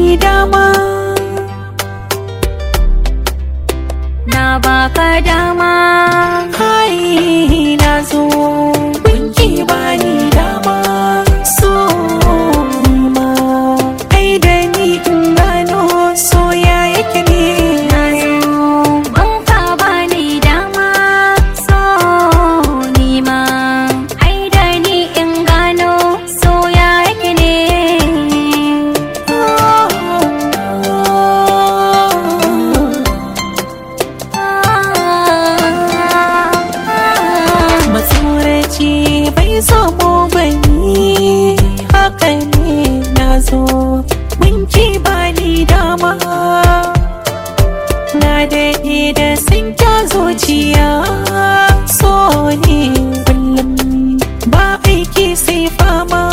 dama na baka dama hai na zo gunki bani dama so ma ai da ni in gano soya yake ne na zo banka bani dama so ni ma ai da ni in gano soya yake ne matsoraci bai zamo bani haka ne na zo minki bani dama na daɗe da sun kya zuciya so ne kullum ba aiki sai fama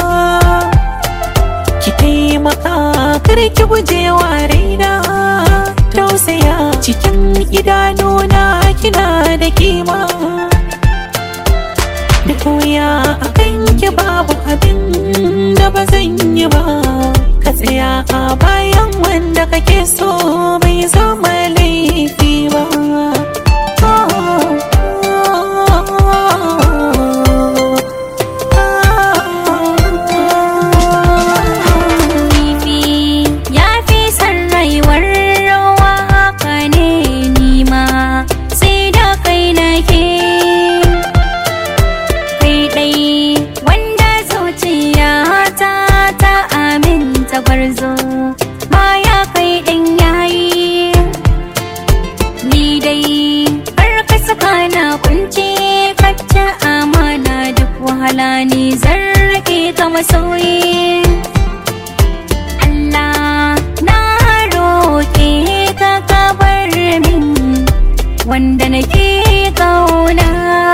ki taimaka kar ki guje wa raina tausaya cikin idanuna kina da kima da koya a kanki babu abin da ba zan yi ba ka tsaya a bayan wanda kake so bai zama laifi ba kifi ya fi son rayuwar rawa haka ne nima sai da kai nake kai dai wanda zuciya ta ta aminta gwarzo baya kai ɗin yayi ni dai har ka saka na kunce kacce amana duk wahala ni zan rike ka masoyi Allah na roƙe ka ka bar min wanda nake kauna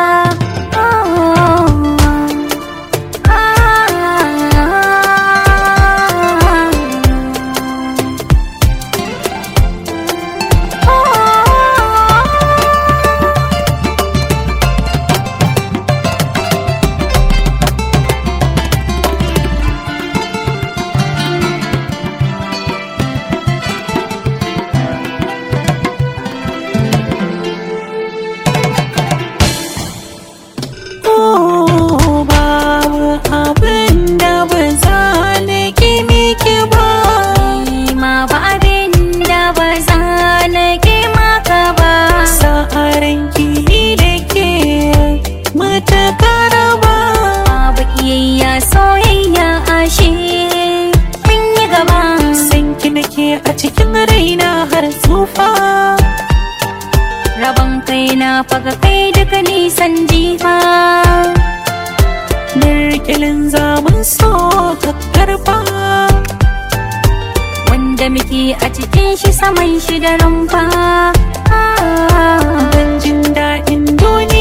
Oh, babu abin da ba za na ki miki ba ma ba abin da ba za na ki maka ba sa'aran ki da ke matakara ba babu kiyayya soyayya ashe mun yi gaba san ki nake a cikin raina har tsufa rabon kai na faga kai duka nisan jifa Birkilin zamun so ka karfa wanda muke a cikin shi saman shi da rumfa Ban jin daɗin duniya